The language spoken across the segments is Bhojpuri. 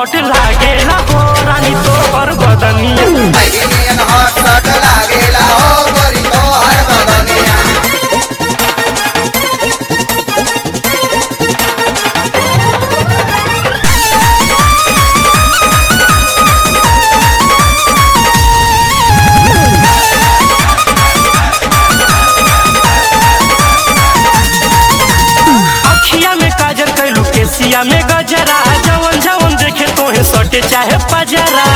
शॉट लागेला हो रानी तोहर बदनिया मैगिनियन हॉट शॉट लागेला हो गोरी तोहर बदनिया अखिया में काजल कैलू केसिया में गजरा जवन जवन देखे तोहे सटे चाहे पजरा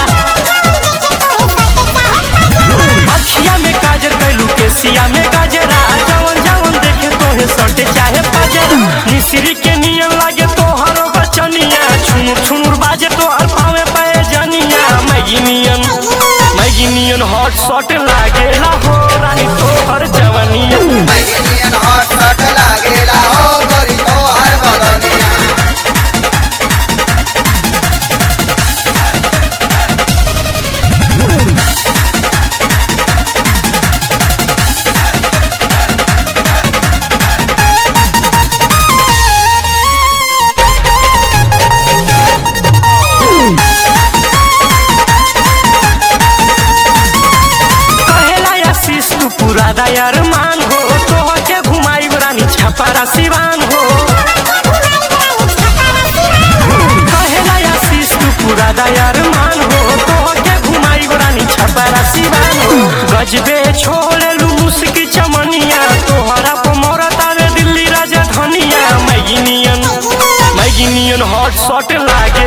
अखिया में काजल कैलू केसिया में गजरा जवन जवन देखे तोहे सटे चाहे पजरा मिश्री के नियन लागे तोहर बचनिया छुनुर छुनुर बाजे तोहर पावे पाए जनिया मैगी नियन मैगी नियन हॉट शॉट लागेला हो रानी तोहर जवनिया मैगिनियन हॉट शॉट लागेला हो गोरी तोहर बदनिया कहेला आशीष तू पूरा दयार मान हो तोहर के घुमाई रानी छपारा सिवान हो कहेला आशीष तू पूरा दयार मान हो तोहर के घुमाई रानी छपारा सिवान हो गजबे छोड़े लू मुस्की चमनिया तोहरा को मोरत आवे दिल्ली राजधानिया मैगिनियन मैगिनियन हॉट शॉट लागे